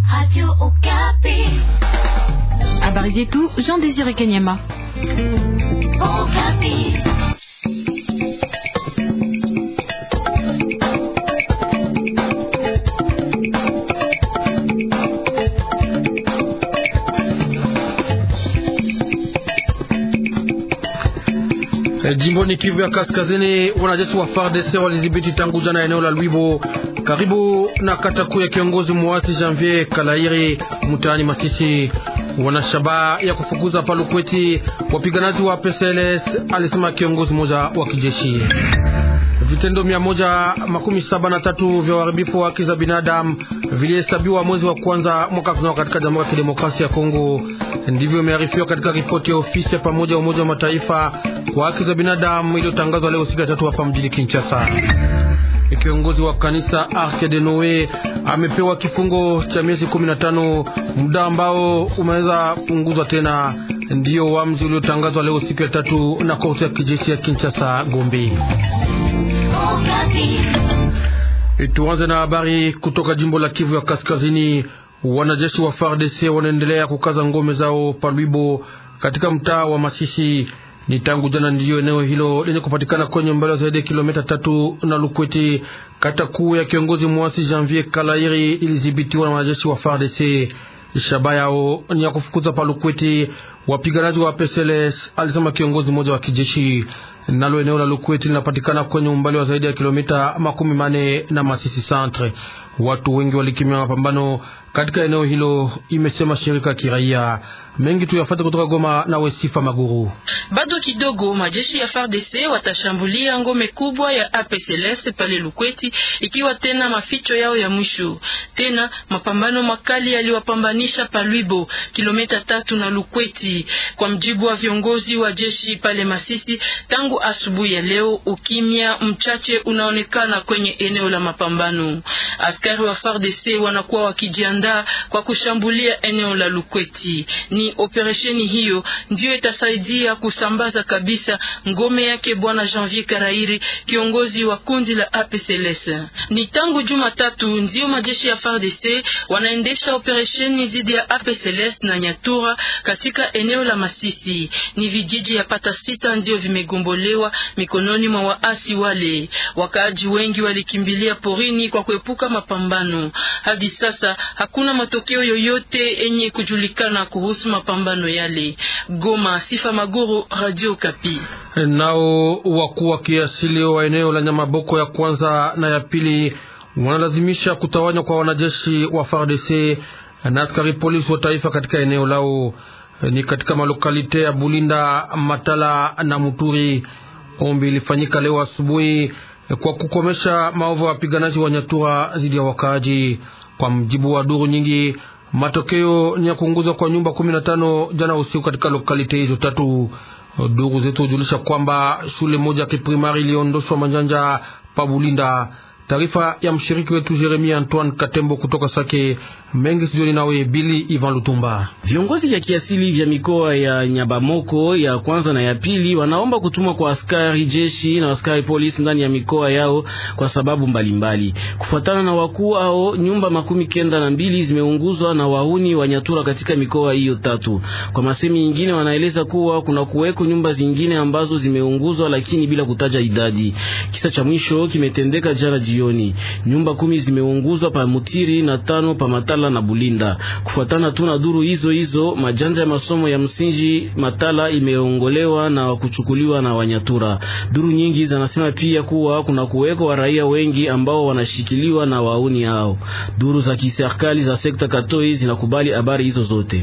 Habari zetu Jean Désiré Kanyama. Jimboni Kivu ya Kaskazini, wanajeshi wa FARDC walidhibiti tangu jana eneo la Lwibo karibu na kata kuu ya kiongozi muasi Janvier Kalairi mtaani Masisi. Wana shabaha ya kufukuza Palukweti wapiganaji wa PSLS, alisema kiongozi mmoja wa kijeshi. Vitendo mia moja makumi saba na tatu vya uharibifu wa haki za binadamu vilihesabiwa mwezi wa kwanza mwaka tunao katika Jamhuri ya Kidemokrasia ya Kongo. Ndivyo imearifiwa katika ripoti ya ofisi ya pamoja ya Umoja wa Mataifa wa haki za binadamu iliyotangazwa leo siku ya tatu hapa mjini Kinshasa. Kiongozi wa kanisa Arche de Noe amepewa kifungo cha miezi 15, muda ambao umeweza punguzwa tena. Ndiyo uamuzi uliotangazwa leo siku ya tatu na korti ya kijeshi ya Kinshasa Gombe. Tuanze na habari kutoka jimbo la Kivu ya Kaskazini. Wanajeshi wa FARDC wanaendelea kukaza ngome zao Palwibo katika mtaa wa Masisi. Ni tangu jana ndiyo eneo hilo lenye kupatikana kwenye umbali wa zaidi ya kilomita tatu na Lukweti, kata kuu ya kiongozi mwasi Janvier Kalairi ilidhibitiwa na wanajeshi wa FARDC. Shaba yao ni ya kufukuza Palukweti wapiganaji wa PSLS, alisema kiongozi mmoja wa kijeshi. Nalo eneo la Lukweti linapatikana kwenye umbali wa zaidi ya kilomita makumi mane na Masisi Centre. Watu wengi walikimbia mapambano katika eneo hilo, imesema shirika kiraia. Mengi tuyafate kutoka Goma na Wesifa Maguru. Bado kidogo majeshi ya FARDC watashambulia ngome kubwa ya APCLS pale Lukweti, ikiwa tena maficho yao ya mwisho. Tena mapambano makali yaliwapambanisha Palwibo, kilomita tatu na Lukweti. Kwa mjibu wa viongozi wa jeshi pale Masisi, tangu asubuhi ya leo ukimya mchache unaonekana kwenye eneo la mapambano. Askari wa FARDC wanakuwa wakijiandaa kwa kushambulia eneo la Lukweti. Ni operesheni hiyo ndiyo itasaidia kusambaza kabisa ngome yake bwana Janvier Karairi, kiongozi wa kundi la APCLS. Ni tangu Jumatatu ndio majeshi ya FARDC wanaendesha operesheni dhidi ya APCLS na Nyatura katika eneo la Masisi. Ni vijiji ya pata sita ndio vimegombolewa mikononi mwa waasi wale. Wakaaji wengi walikimbilia porini kwa kuepuka mapambano. Hadi sasa hakuna matokeo yoyote yenye kujulikana kuhusu mapambano yale. Goma, Sifa Maguru, Radio Kapi. Nao wakuu wa kiasili wa eneo la Nyamaboko ya kwanza na ya pili wanalazimisha kutawanywa kwa wanajeshi wa FARDC na askari polisi wa taifa katika eneo lao, ni katika malokalite ya Bulinda, Matala na Muturi. Ombi ilifanyika leo asubuhi kwa kukomesha maovu ya wapiganaji wa Nyatura dhidi ya wakaaji. Kwa mjibu wa duru nyingi, matokeo ni ya kuunguzwa kwa nyumba kumi na tano jana usiku katika lokalite hizo tatu. Duru zetu hujulisha kwamba shule moja ya kiprimari iliondoshwa manjanja pa Bulinda. Taarifa ya mshiriki wetu Jeremia Antoine Katembo kutoka Sake mengi studioni, nawe Bili Ivan Lutumba. Viongozi vya kiasili vya mikoa ya Nyabamoko ya kwanza na ya pili wanaomba kutumwa kwa askari jeshi na askari polisi ndani ya mikoa yao kwa sababu mbalimbali. Kufuatana na wakuu hao, nyumba makumi kenda na mbili zimeunguzwa na wahuni wa Nyatura katika mikoa hiyo tatu. Kwa masemi nyingine, wanaeleza kuwa kuna kuweko nyumba zingine ambazo zimeunguzwa, lakini bila kutaja idadi. Kisa cha mwisho kimetendeka jana jioni. Nyumba kumi zimeunguzwa pa Mutiri na tano pa Matala na Bulinda. Kufuatana tu na duru hizo hizo, majanja ya masomo ya msingi Matala imeongolewa na kuchukuliwa na Wanyatura. Duru nyingi zinasema pia kuwa kuna kuweko wa raia wengi ambao wanashikiliwa na wauni hao. Duru za kiserikali za sekta Katoi zinakubali habari hizo zote.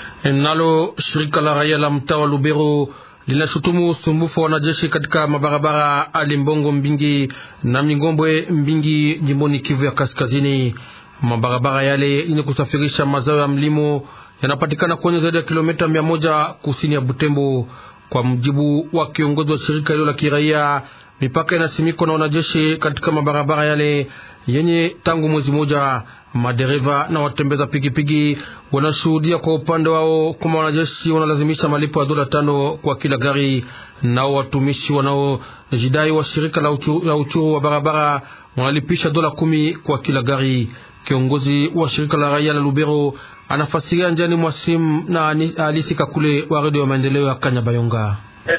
Nalo shirika la raia la mtaa wa Lubero linashutumu usumbufu wa wanajeshi katika mabarabara Alimbongo Mbingi na Mingombwe Mbingi jimboni Kivu ya Kaskazini. Mabarabara yale yenye kusafirisha mazao ya mlimo yanapatikana kwenye zaidi ya kilomita mia moja kusini ya Butembo. Kwa mjibu wa kiongozi wa shirika hilo la kiraia, mipaka inasimikwa na wanajeshi katika mabarabara yale yenye tangu mwezi moja. Madereva na watembeza pikipiki wanashuhudia kwa upande wao kwamba wanajeshi wanalazimisha malipo ya dola tano kwa kila gari, nao watumishi wanaojidai wa shirika la uchuru, la uchuru wa barabara wanalipisha dola kumi kwa kila gari. Kiongozi wa shirika la raia la Lubero anafasiria njani mwasimu na Alisi Kakule wa redio ya maendeleo ya Kanyabayonga.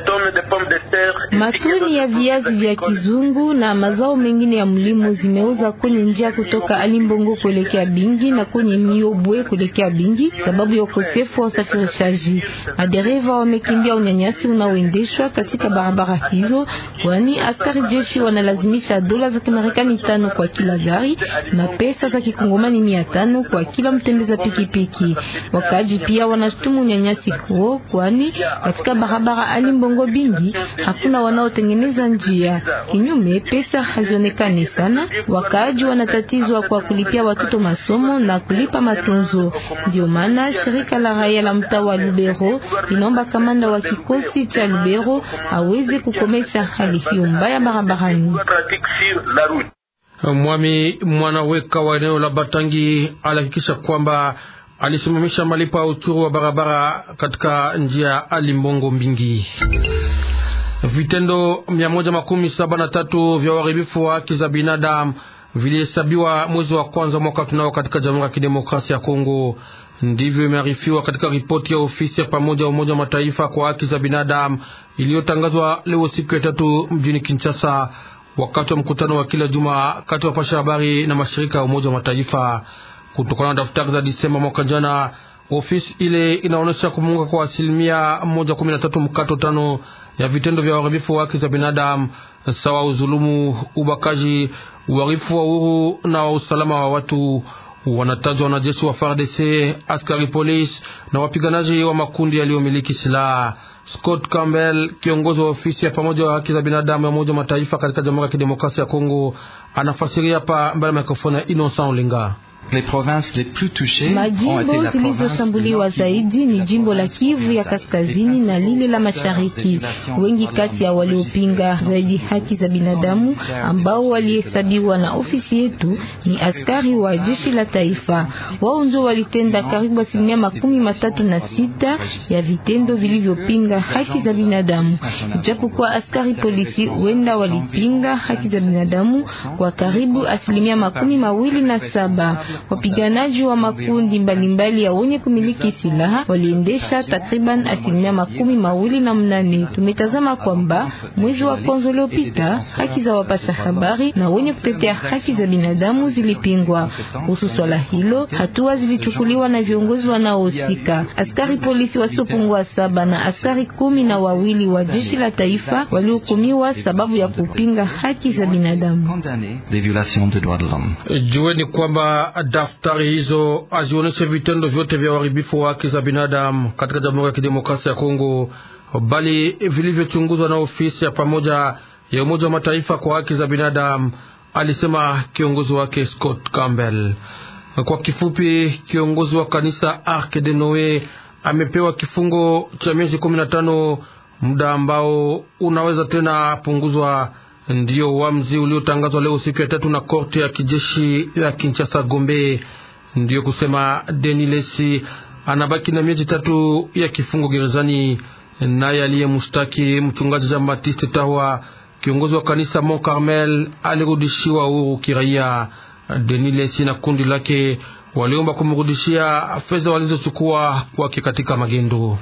Matoni ya viazi vya kizungu na mazao mengine ya mlimo zimeuza kwenye njia kutoka Alimbongo kuelekea Bingi na kwenye Miobwe kuelekea Bingi sababu ya ukosefu wa usafirishaji. Madereva wamekimbia unyanyasi unaoendeshwa katika barabara hizo, kwani askari jeshi wanalazimisha dola za Kimarekani tano kwa kila gari na pesa za kikongomani mia tano kwa kila mtembeza pikipiki. Wakaji pia wanashutumu unyanyasi huo, kwani katika barabara Ali Mbongo Bingi hakuna wanaotengeneza njia. Kinyume, pesa hazionekani sana. Wakaaji wanatatizwa kwa kulipia watoto masomo na kulipa matunzo. Ndio maana shirika la raia la mtaa wa Lubero linaomba kamanda wa kikosi cha Lubero aweze kukomesha hali hiyo mbaya barabarani. Mwami mwanaweka wa eneo la Batangi alihakikisha kwamba alisimamisha malipo ya uchuru wa barabara katika njia Alimbongo Mbingi. Vitendo mia moja makumi saba na tatu vya uharibifu wa haki za binadamu vilihesabiwa mwezi wa kwanza mwaka tunao katika Jamhuri ya Kidemokrasia ya Kongo. Ndivyo imearifiwa katika ripoti ya ofisi ya pamoja ya Umoja wa Mataifa kwa haki za binadamu iliyotangazwa leo siku ya tatu mjini Kinshasa, wakati wa mkutano wa kila juma kati ya wapasha habari na mashirika ya Umoja wa Mataifa. Kutokana na daftari za Disemba mwaka jana, ofisi ile inaonyesha kumunga kwa asilimia moja kumi na tatu mkato tano ya vitendo vya uharibifu wa haki za binadamu sawa uzulumu, ubakaji, uharifu wa uhuru na wa usalama wa watu. Wanatajwa wanajeshi wa FARDC, askari polisi na wapiganaji wa makundi yaliyomiliki silaha. Scott Campbell, kiongozi wa ofisi ya pamoja wa haki za binadamu ya Umoja wa Mataifa katika Jamhuri ya Kidemokrasia ya Kongo, anafasiria hapa mbele ya mikrofoni ya Innocent Olinga. Majimbo zilizoshambuliwa zaidi ni jimbo la Kivu ya kaskazini na lile la mashariki. Wengi kati ya waliopinga zaidi haki za binadamu ambao walihesabiwa na ofisi yetu ni askari wa jeshi la taifa. Wao ndio walitenda karibu asilimia makumi matatu na sita ya vitendo vilivyopinga haki za binadamu, ijapokuwa askari polisi wenda walipinga haki za binadamu kwa karibu asilimia makumi mawili na saba. Wapiganaji wa makundi mbalimbali ya wenye kumiliki silaha waliendesha takriban asilimia makumi mawili na mnane. Tumetazama kwamba mwezi wa kwanza uliopita haki za wapasha habari na wenye kutetea haki za binadamu zilipingwa. Kuhusu swala hilo, hatua zilichukuliwa na viongozi wanaohusika. Askari polisi wasiopungua saba na askari kumi na wawili wa jeshi la taifa walihukumiwa sababu ya kupinga haki za binadamu. Jueni kwamba daftari hizo hazionyeshe vitendo vyote vya uharibifu wa haki za binadamu katika Jamhuri ya Kidemokrasia ya Kongo, bali vilivyochunguzwa na ofisi ya pamoja ya Umoja wa Mataifa kwa haki za binadamu, alisema kiongozi wake Scott Campbell. Kwa kifupi, kiongozi wa kanisa Ark de Noe amepewa kifungo cha miezi kumi na tano, muda ambao unaweza tena punguzwa. Ndiyo uamuzi uliotangazwa leo siku ya tatu na korte ya kijeshi ya Kinshasa Gombe. Ndiyo kusema Deni Lesi anabaki na miezi tatu ya kifungo gerezani. Naye aliyemshtaki mchungaji Jean Baptiste Tahwa, kiongozi wa kanisa Mont Carmel, alirudishiwa uhuru kiraia. Deni Lesi na kundi lake waliomba kumrudishia fedha walizochukua kwake katika magendo.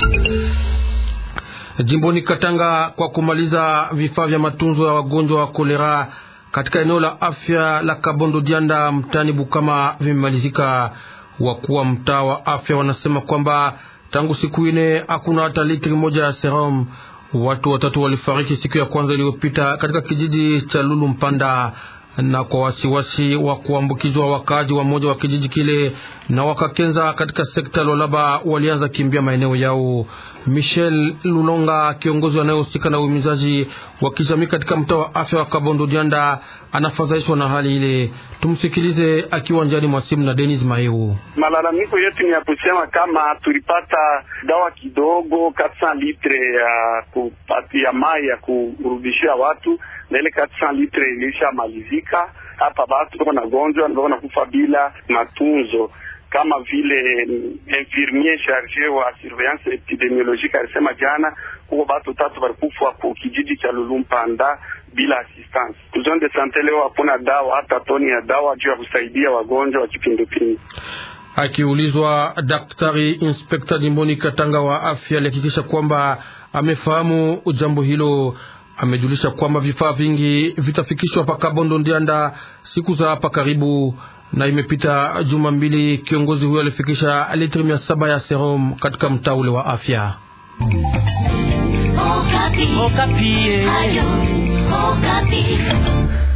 Jimboni Katanga, kwa kumaliza vifaa vya matunzo ya wagonjwa wa kolera katika eneo la afya la Kabondo Dianda mtaani Bukama vimemalizika. Wakuu wa mtaa wa afya wanasema kwamba tangu siku ine hakuna hata litri moja ya serum. Watu watatu walifariki siku ya kwanza iliyopita katika kijiji cha Lulu Mpanda na kwa wasiwasi wa kuambukizwa wakaaji wa moja wa kijiji kile na wakakenza katika sekta Lolaba walianza kimbia maeneo yao. Michel Lulonga, kiongozi anayehusika na uhimizaji wa kijamii katika mtaa wa afya wa Kabondo Dianda, anafadhaishwa na hali ile. Tumsikilize akiwa njiani mwa simu na Denis Maeu. Malalamiko yetu ni ya kusema kama tulipata dawa kidogo katsa litre ya kupatia mai ya kurudishia watu na ile katsa litre ilishamalizika hapa, batu tuko na gonjwa ndio nakufa bila matunzo kama vile infirmier charge wa surveillance epidemiologique alisema jana kuko batu tatu balikufa ku kijiji cha Lulumpanda bila assistance. Zone de sante leo hakuna dawa hata toni ya dawa juu ya kusaidia wagonjwa wa kipindupindu. Akiulizwa, daktari inspekta jimboni Katanga wa afya alihakikisha kwamba amefahamu jambo hilo. Amejulisha kwamba vifaa vingi vitafikishwa paka Bondo Ndianda siku za hapa karibu, na imepita juma mbili kiongozi huyo alifikisha litri mia saba ya serum katika mtaa ule wa afya. Okapi. Okapi. Ayo, Okapi.